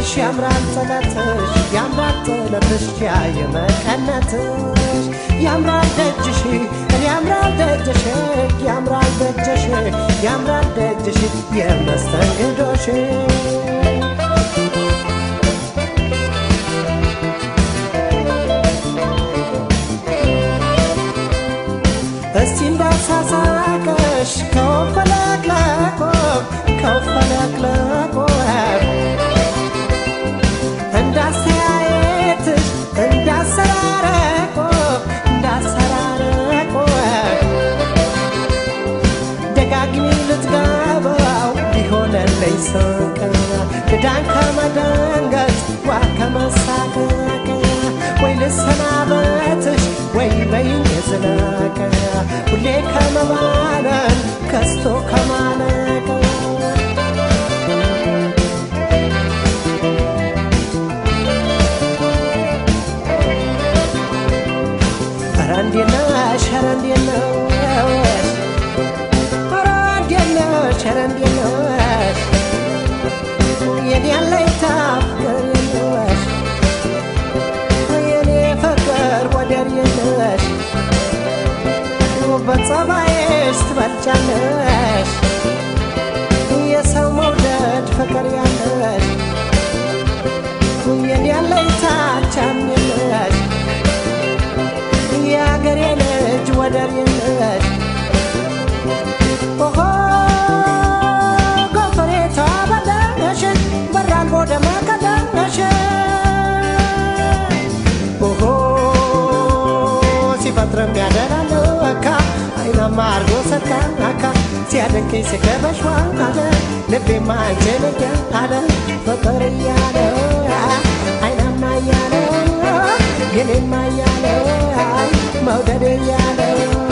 ጥለትሽ ያምራል ጥለትሽ ያምራል ጥለትሽ ያየመቀነትሽ ያምራል ደጅሽ ያምራል ደጅሽ ያምራል ደጅሽ ያምራል ደጅሽ የመስተንግዶሽ እስቲ እንዳሳሳቀሽ ከወፈለቅለቆ ከወፈለቅለቆ እንዳስተያየትሽ እንዳሰራረቆ እንዳሰራረቆ ደጋግሚ ልትገባው ሊሆነለኝ ስንቅ ክዳን ከመደንገጥ ዋ ከመሳቀቅ ወይ ልሰናበትሽ ወይ በይኝ የዝለቀ ሁሌ ከመባነን ከስቶ ከማለቅ ኧረ እንዴት ነሽ ኧረ እንዴት ነሽ ኧረ እንዴት ነሽ ኧረ እንዴት ነሽ የኔ አለኝታ ፍቅር የለሽ የኔ ፍቅር ወደር የለሽ በጸባይሽ ትበልጫለሽ የሰው መውደድ ፍቅር ያለሽ የኔ አለኝታ ቻም የለሽ የአገሬ ልጅ ወደር የለሽ ኦሆ ጎፈሬቷ በለሽ በራልቦ ደመቀለሽ ኦሆ ሲፈጥርም ያደላለካ አይናማ አርጎ ሰካካ ሲያደንቀኝ ስገበሽ ዋለ ልቤማ አንቺን እያለ ፍቅር እያለ አይናማ እያለ የኔማ እያለ መውደድ እያለ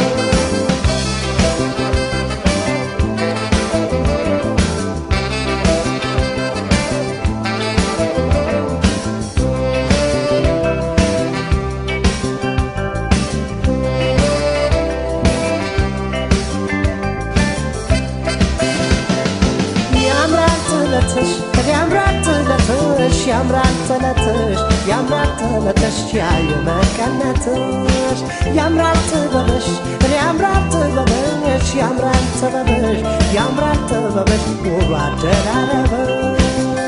ያምራል ጥለትሽ ያምራል ጥለትሽ ያምራል ጥለትሽ ያምራል ጥለትሽ ያየ መቀነትሽ ያምራል ጥበብሽ ያምራል ጥበብሽ ያምራል ጥበብሽ ያምራል ጥበብሽ ውብ አደራረብሽ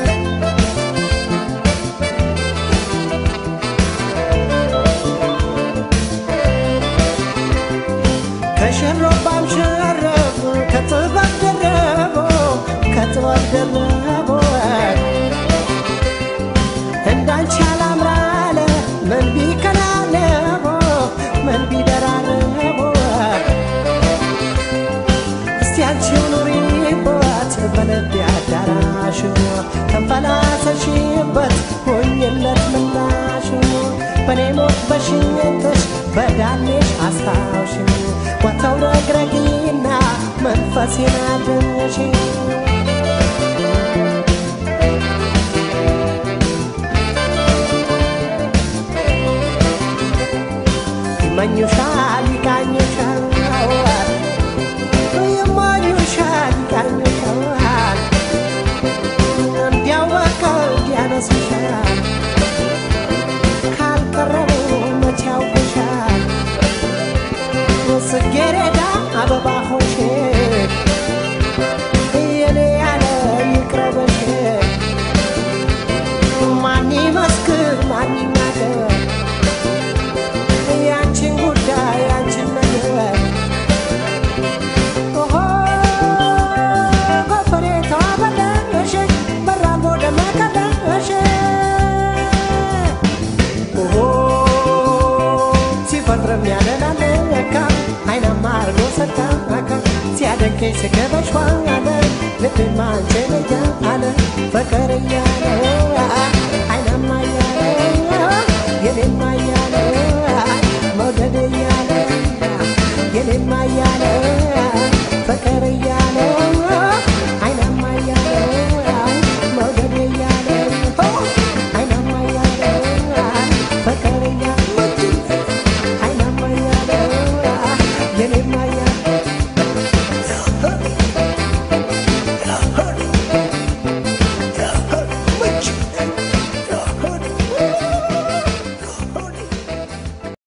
ከሽሮባም ሸረፍ ከጥበብ ደረቦ ከጥበብ ደረቦ እንዳንቺ ያላምራለ ምን ቢከናነቦ ምን ቢደራረቦ እስቲ አንቺው ኑሪበት በልቤ አዳራሽ ተንፈላሰሽበት ሆኝለት ምላሽ በኔ ሞት በሽኝትሽ በዳሌሽ አስታውሽ ወተው ረግረጊና መንፈሴን አድንሽ ይመኙሻል ይቃኙሻል ይመኙሻል ይቃኙሻል እንዲያው በቃ እንዲያነሱሻል ካልቀረቡ መቼ ያውቁሻል ጽጌረዳ አበባ ሆንሽ የኔ ያለ ይቅረበሽ ማን ይመስክር ማን ይናገር ያንቺን ጉዳይ ያንቺን ነገር ኦሆ ጎፈሬቷ በለሽ በራልቦ ደመቀለሽ ኦሆ ሲፈጥርም ያደላለካ አይናማ አርጎ ሰካካ ሲያደንቀኝ ስገበሽ ዋለ ልቤማ አንቺን እያለ ፍቅር እያለ አይናማ እያለ የኔማ እያለ መውደድ እያለ የኔማ እያለ